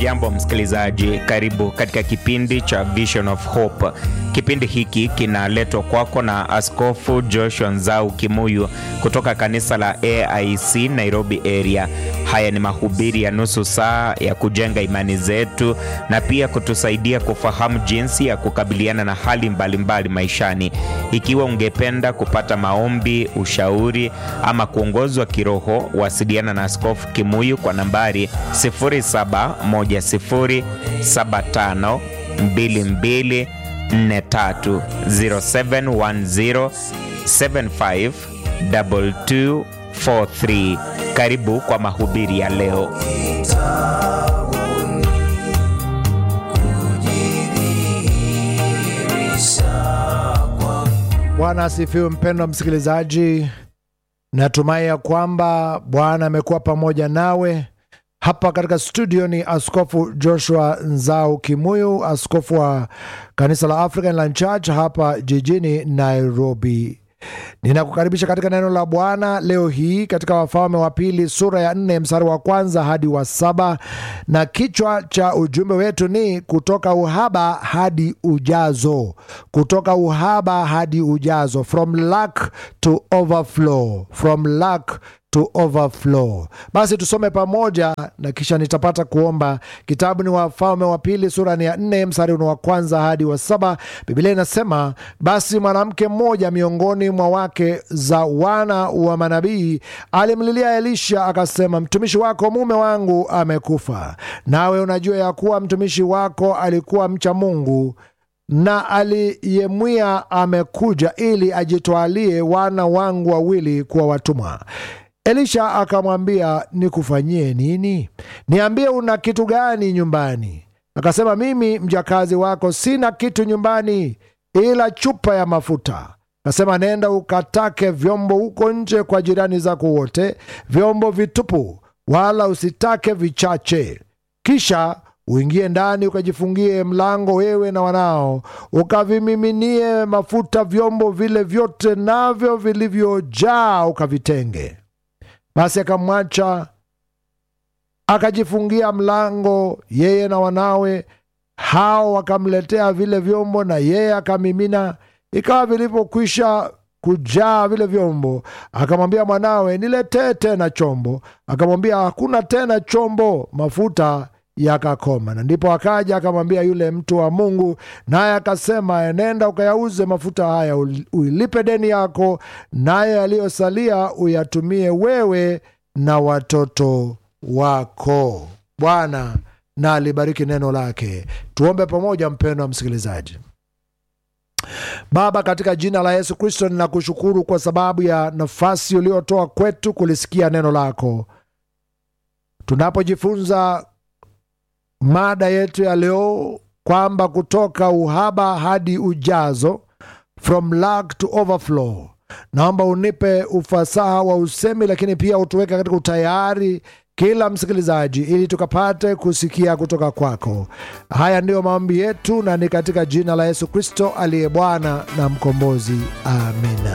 Hujambo msikilizaji, karibu katika kipindi cha Vision of Hope. Kipindi hiki kinaletwa kwako na Askofu Joshua Nzau Kimuyu kutoka kanisa la AIC Nairobi area. Haya ni mahubiri ya nusu saa ya kujenga imani zetu na pia kutusaidia kufahamu jinsi ya kukabiliana na hali mbalimbali mbali maishani. Ikiwa ungependa kupata maombi, ushauri ama kuongozwa kiroho, wasiliana na Askofu Kimuyu kwa nambari 0710752243 0710 752243. Karibu kwa mahubiri ya leo. Bwana asifiwe, mpendwa msikilizaji. Natumai ya kwamba Bwana amekuwa pamoja nawe. Hapa katika studio ni Askofu Joshua Nzau Kimuyu, askofu wa kanisa la African Land Church hapa jijini Nairobi. Ninakukaribisha katika neno la Bwana leo hii katika Wafalme wa Pili sura ya nne mstari wa kwanza hadi wa saba na kichwa cha ujumbe wetu ni kutoka uhaba hadi ujazo, kutoka uhaba hadi ujazo, from lack to overflow, from lack to overflow. Basi tusome pamoja na kisha nitapata kuomba. Kitabu ni Wafalme wa Pili sura ni ya nne mstari ni wa kwanza hadi wa saba. Biblia inasema basi mwanamke mmoja miongoni mwa wake za wana wa manabii alimlilia Elisha akasema, mtumishi wako mume wangu amekufa, nawe unajua ya kuwa mtumishi wako alikuwa mcha Mungu na aliyemwia amekuja ili ajitwalie wana wangu wawili kuwa watumwa. Elisha akamwambia, nikufanyie nini? Niambie, una kitu gani nyumbani? Akasema, mimi mjakazi wako sina kitu nyumbani ila chupa ya mafuta. Akasema, nenda ukatake vyombo huko nje kwa jirani zako wote, vyombo vitupu, wala usitake vichache. Kisha uingie ndani ukajifungie mlango, wewe na wanao, ukavimiminie mafuta vyombo vile vyote, navyo vilivyojaa ukavitenge. Basi akamwacha akajifungia mlango, yeye na wanawe hao wakamletea vile vyombo, na yeye akamimina. Ikawa vilipokwisha kujaa vile vyombo, akamwambia mwanawe, niletee tena chombo. Akamwambia, hakuna tena chombo. Mafuta yakakoma. Na ndipo akaja akamwambia yule mtu wa Mungu, naye akasema, enenda ukayauze mafuta haya, uilipe deni yako, naye yaliyosalia uyatumie wewe na watoto wako. Bwana na alibariki neno lake. Tuombe pamoja, mpendwa msikilizaji. Baba, katika jina la Yesu Kristo, ninakushukuru kwa sababu ya nafasi uliotoa kwetu kulisikia neno lako. Tunapojifunza mada yetu ya leo kwamba kutoka uhaba hadi ujazo, from lack to overflow, naomba unipe ufasaha wa usemi, lakini pia utuweke katika utayari kila msikilizaji, ili tukapate kusikia kutoka kwako. Haya ndiyo maombi yetu, na ni katika jina la Yesu Kristo aliye Bwana na Mkombozi, amina.